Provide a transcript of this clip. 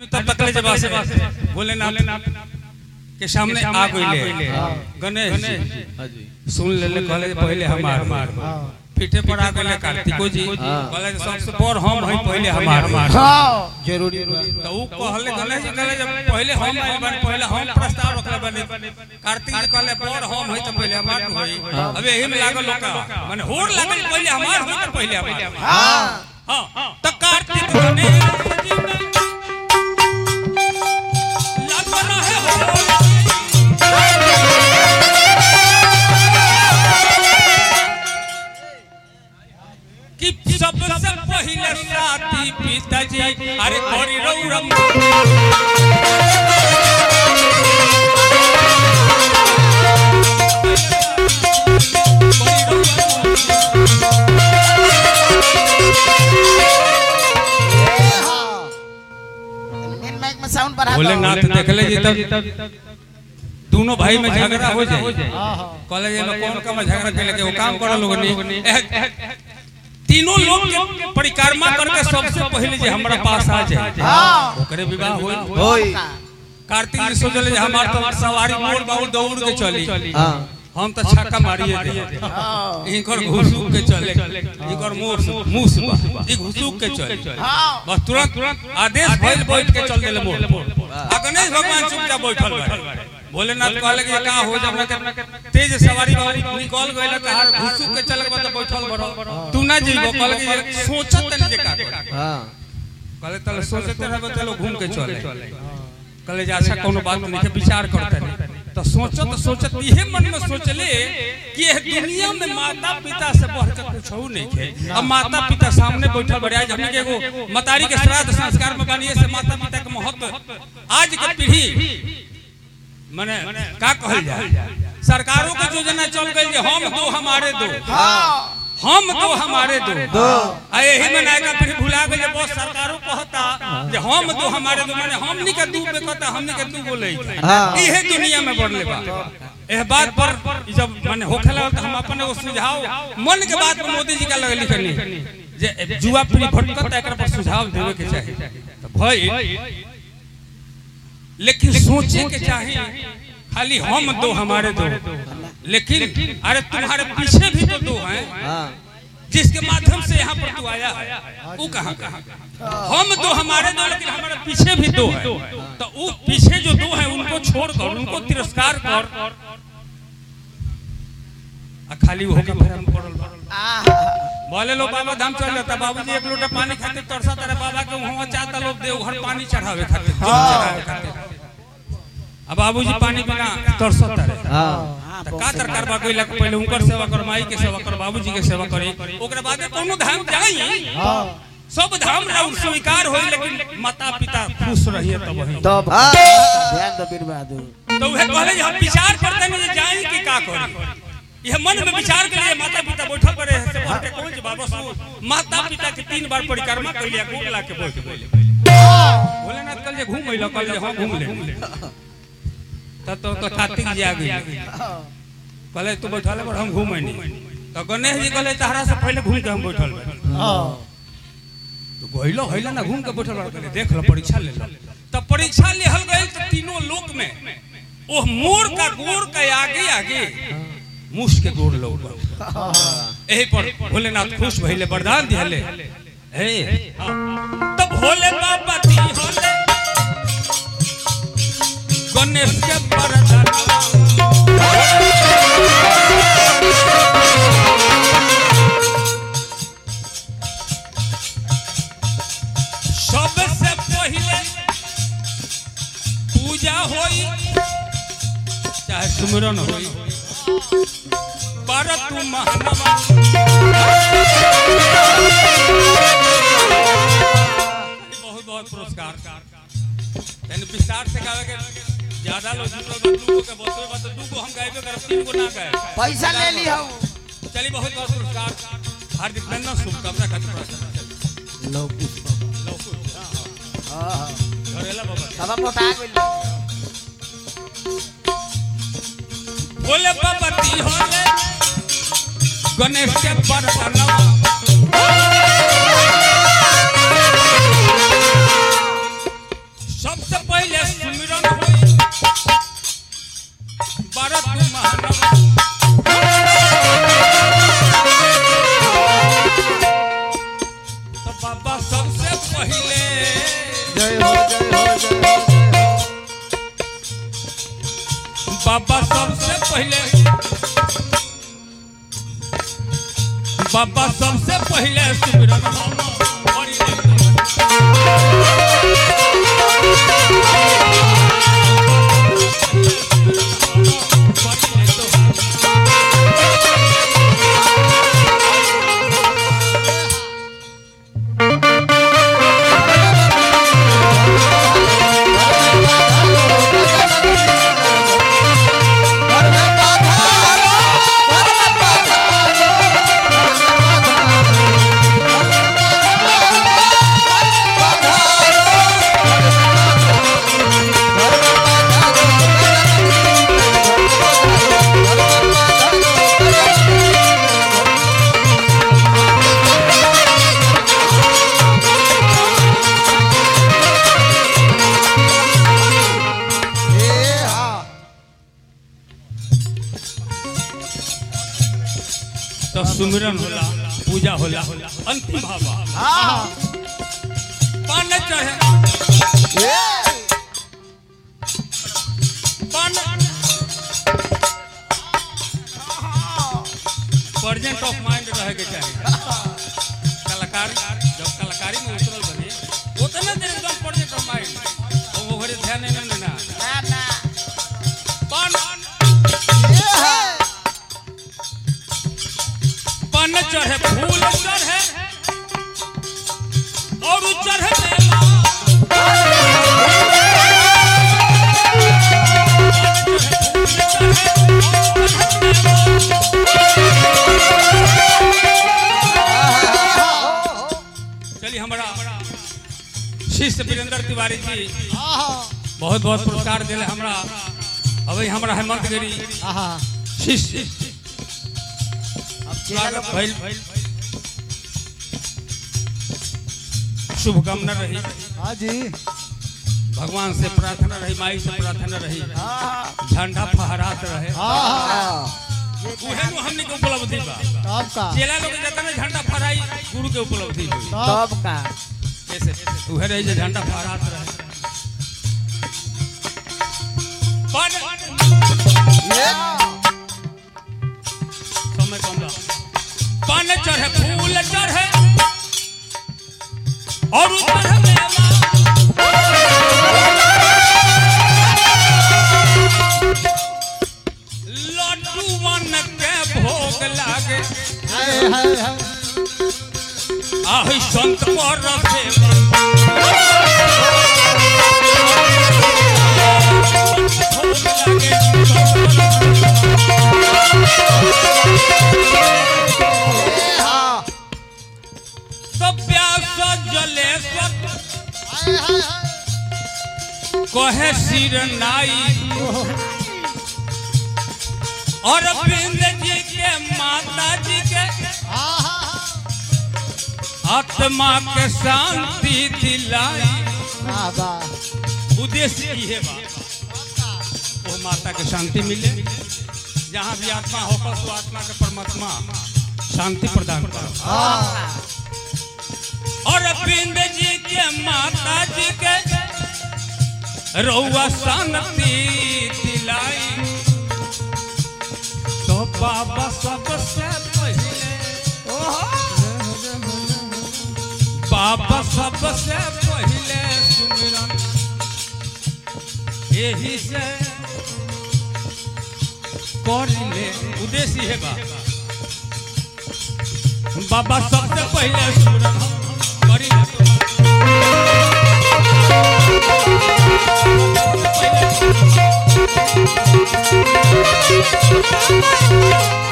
तब तकले जब से भोलेनाथ के सामने आ गइले गणेश जी हाँ जी सुन लेले कहले जे पहले हमार पीठे पर आ गइले कार्तिको जी कहले जे सबसे बड़ हम हई पहले हमार हाँ जरूरी बा। तो ऊ कहले गणेश जी कहले जब पहले हम आइल बानी पहले हम प्रस्ताव रखले बानी कार्तिक जी कहले बड़ हम हई तो पहले हमार न होई अब एही में लागल लोका माने होड़ लागल पहले हमार होई तो पहले हमार हाँ हां तो कार्तिक गणेश जी में लगना है होली। कि सबसे पहले साथी पिताजी अरे करी रौरम मेन माइक में साउंड बढ़ा दो भोलेनाथ देखले जी तब दोनों भाई में झगड़ा हो जाए हाँ हाँ कॉलेज में कौन कम झगड़ा के लेके वो काम करो लोग नहीं तीनों लोग के परिक्रमा करके सबसे पहले जे हमरा पास आ जाए हाँ ओकरे विवाह होई होई कार्तिक जी सोचले जे हमार तो सवारी मोड़ बाउल दौड़ के चली हाँ हम तो छक्का मारिए दे हाँ इनकर घुसुक के चले इनकर मोर मुस ई घुसुक के चले हाँ बस तुरंत आदेश भइल बैठ के चल देले मोर आ गणेश भगवान चुपचाप बैठल बाड़े भोलेनाथ कहले कि का हो जब के तेज सवारी बाबू निकल गइल कहार घुसुक के चले बा तो बैठल बड़ो तू ना जीबो कहले कि सोचत तनी जे का करे। हाँ कहले तले सोचते रहबे चलो घूम के चले कहले जे अच्छा कोनो बात नहीं के विचार करते नहीं तो सोचत सोचत इहे मन में सोचले कि यह दुनिया में माता पिता से बढ़ के कुछ हो नहीं है अब माता पिता सामने बैठल बड़े आज हमने के एगो मतारी के श्राद्ध संस्कार में बनिए से माता पिता के महत्व आज के पीढ़ी माने का कहल जाए सरकारों के योजना चल गई जे हम दो हमारे दो हाँ हम दो हमारे दो दो आ यही में नायका फिर भुला गए बहुत सरकारों कहता जे हम दो हमारे दो माने हमनी के दू बेकता हमनी के दू बोले हाँ। इहे दुनिया में बढ़ले बा एह बात पर ई जब माने होखेला त हम अपन एगो सुझाव मन के बात पर मोदी जी का लगे लिखनी जे जुआ पीढ़ी भटकत एकरा पर सुझाव देवे के चाही तो भाई लेकिन सोचे के चाही खाली हम दो हमारे दो लेकिन अरे तुम्हारे पीछे भी तो दो हैं हाँ जिसके माध्यम से यहाँ पर तू आया है वो कहाँ कहाँ हम दो हमारे दो लेकिन हमारे पीछे भी दो है तो वो पीछे जो दो है उनको छोड़कर उनको तिरस्कार कर आ खाली वो होके भरम पड़ल बा। आहा बोले लो बाबा धाम चल जाता बाबूजी एक लोटा पानी खातिर तरसा तारे बाबा के वहां चाहता लोग देवघर पानी चढ़ावे खातिर जल चढ़ावे खातिर अब बाबूजी पानी बिना तरसा तारे हाँ त का सरकार बा कोई लग पहले उनकर सेवा कर माई के सेवा कर बाबूजी के सेवा करी ओकरा बाद कोनो धाम जाई हाँ सब धाम राउर स्वीकार होई लेकिन माता पिता खुश रहिए तब वही तब हाँ। ध्यान दो बीर बहादुर तो वह कहले जे हम विचार करते नहीं जे जाई कि का करी यह मन में विचार के लिए माता पिता बैठल पड़े हैं से बात के कौन जे बाबा सु माता पिता के तीन बार परिक्रमा कर लिया गोग ला के बैठ गए भोलेनाथ कल जे घूम अइलो कल जे हां घूम ले तब तो तो कार्तिक जी आ गई कहले तू बैठल पर हम घूमे नहीं तो गणेश जी कहले तहरा से पहले घूम के हम बैठल बा हाँ तो गइलो हइला ना घूम के बैठल बा कहले देख लो परीक्षा ले लो तब परीक्षा लेहल गइल तो तीनों लोक में ओह मोर का गोर का आगे आगे मुस के गोर लोग एही पर भोलेनाथ खुश भइले वरदान दिहले हे तो भोले बाबा दी होले गणेश के वरदान सबसे पहले पूजा होई चाहे सुमिरन होई पर तू महानवा बहुत बहुत पुरस्कार तने विस्तार से गावे के ज्यादा लोग जुटल बा, दू गो के बतवे बा तो दू गो हम गाइबे करब तीन गो ना गाए पैसा ले ली हम चली बहुत बहुत पुरस्कार हार्दिक अभिनंदन शुभकामना खातिर पुरस्कार लो पुष्प लो कुछ। हाँ हाँ घरेला बाबा बाबा मोटा गइल बोले बाबती होले गणेश के बरतनवा जय हो जय हो जय हो बाबा सबसे पहले बाबा सबसे पहले सिमरन हम करी ले। करी ले तो। ए हाँ तो सुमिरन होला पूजा होला अंतिम भावा हाँ पान चढ़े ए पान प्रेजेंट ऑफ माइंड रहे के चाहिए कलाकार जब कलाकारी में उतरल बनी उतना देर एकदम प्रेजेंट ऑफ माइंड वो घरे ध्यान नहीं देना ना ना पान ए है पान चढ़े फूल चढ़े और उ चढ़े मेवा चलिए हमारा शिष्य वीरेंद्र तिवारी जी बहुत बहुत पुरस्कार दिले हमरा अभी हमरा हेमंत गिरी शिष्य स्वागत भइल शुभकामना रही हाँ जी भगवान से प्रार्थना रही माई से प्रार्थना रही झंडा फहरात रहे हाँ उहे नु हमनी के उपलब्धि बा तब का चेला लोग जतने झंडा फहराई गुरु के उपलब्धि हुई तब तब का कैसे उहे रही जे झंडा फहरात रहे पर ए समय कम बा पान चढ़े फूल चढ़े और उ चढ़े मेवा लड्डू मन के भोग लागे हाय हाय हाय आहि संत पर रखे ए हाँ सब प्यास जलेश्वर हाय हाय हाय कहे सिर नाई और बिंद जी के माता जी के हाँ हाँ आत्मा के शांति दिलाई हाँ वाह उद्देश्य ये बा वो माता के शांति मिले जहाँ भी आत्मा होकर तो आत्मा के परमात्मा शांति प्रदान करो हाँ और बिंद जी के माता जी के रउआ शांति दिलाई तो बाबा सबसे पहले बाबा सबसे पहले सुमिरन यही से करिले उद्देश्य है बा बाबा सबसे पहले सुमिरन करिले हाँ